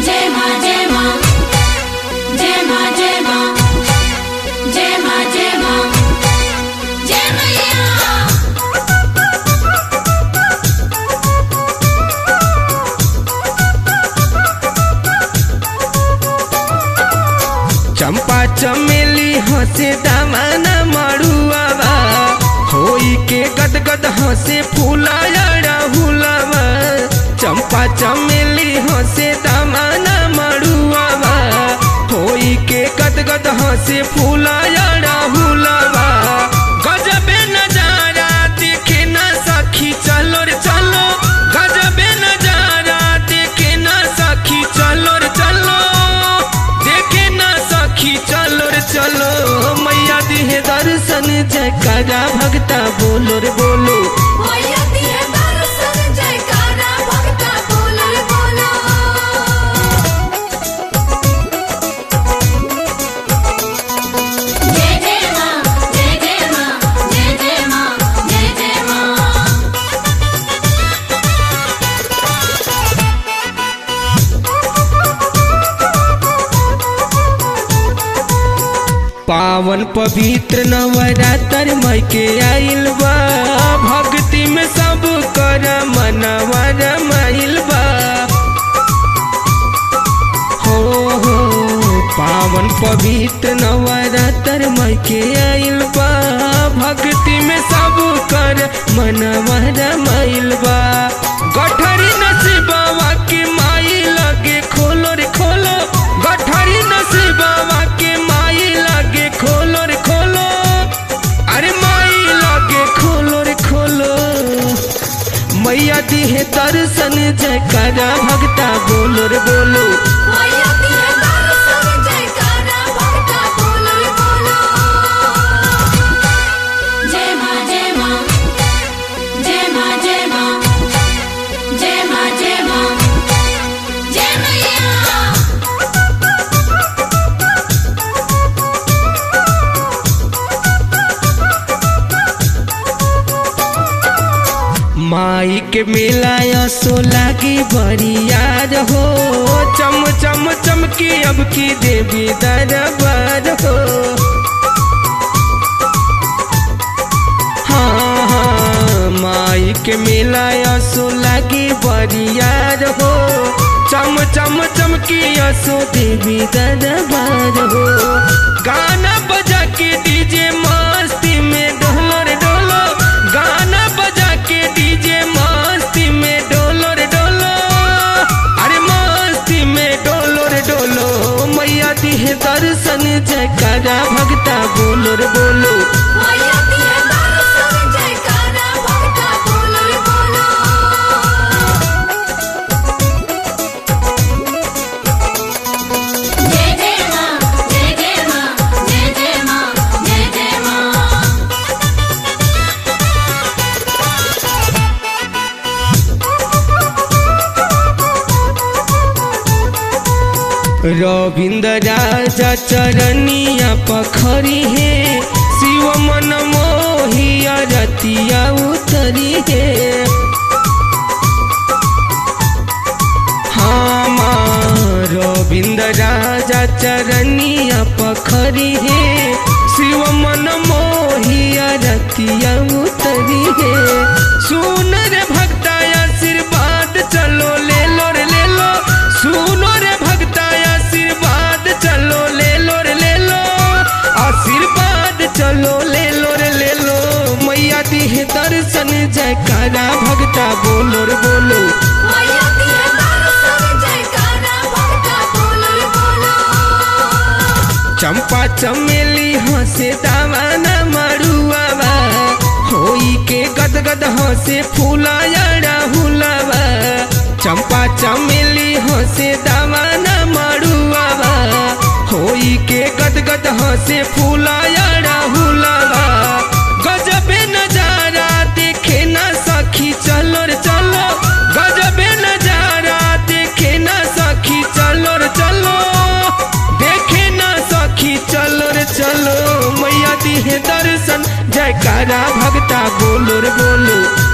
जय माँ जय माँ जय माँ जय माँ जय माँ जय माँ जय मैया चंपा चमेली हंसे दामाना मड़ुआवा होई के गदगद हंसे फूलाया हुलावा चंपा चमेली हंसे दामाना मड़ुआवा होई के गदगद हंसे फूलाया हुलावा गजबे नजारा देखे ना सखी चलो रे चलो गजबे नजारा देखे ना सखी चलो रे चलो देखे ना सखी चलो रे चलो मैया दिहे दर्शन जयकारा भगता बोलो रे बोलो मैया दिए दर्शन जयकारा भक्ता बोलो रे बोलो जय जय माँ जय जय माँ जय जय माँ जय जय माँ पावन पवित्र नवरात्र मई के आइल बा भक्ति में सब कर मनवा रमाइल बा हो हो पावन पवित्र नवरात्र मई के आइल बा भक्ति में सब कर मनवा रमाइल बा गठरी नसीबवा के माई लगे खोलो रे खोलो गठरी नसीबवा के माई लगे खोलो रे खोलो अरे माई लगे खोलो रे खोलो मैया दिहे दर्शन जयकारा भगता बोलो रे बोलो मैया दिए दर्शन जयकारा भक्ता बोलो रे बोलो जय माँ जय माँ जय माँ जय माँ जय माँ जय माँ जय मैया माई के मेला असो लागी बड़ी याद हो चम चम चमकी अब की देवी दरबार हो हाँ हाँ माई के मेला असो लागी बड़ी याद हो चम चम चमकी असो देवी दरबार हो गाना बजा के डीजे मस्ती में डोलो रे डोलो गाना बजा के डीजे मस्ती में डोलो रे डोलो अरे मस्ती में डोलो रे डोलो मैया दिहे दर्शन जयकारा भगता बोलो रे बोलो मैया दिए दर्शन जयकारा भक्ता बोलो रे बोलो जय जय माँ जय जय माँ जय जय माँ जय जय माँ रविंद्र राजा चरनिया पखरी है शिव मन मोहिया रतिया उतरी है हाँ माँ रविंद्र राजा चरनिया पखरी है शिव मन मोहिया रतिया उतरी है सुन रे भक्ता आशीर्वाद चलो ले लो रे ले लो सुनो रे भक्ता आशीर्वाद चलो ले लो रे ले लो आशीर्वाद चलो ले लो रे ले लो मैया दिहे दर्शन जयकारा भक्ता बोलो रे बोलो मैया दिए दर्शन जयकारा भक्ता बोलो रे बोलो चंपा चमेली हंसे दावाना मरुआवा होई के गदगद हंसे फूलाया राहुलावा चंपा चमेली हंसे दावाना मरुआवा होई के गदगद हंसे फूलाया राहुलावा गजबे नजारा देखे ना सखी चलो रे चलो गजबे नजारा देखे ना सखी चलो रे चलो देखे ना सखी चलो रे चलो मैया दिहे दर्शन जयकारा भगता बोलो रे बोलो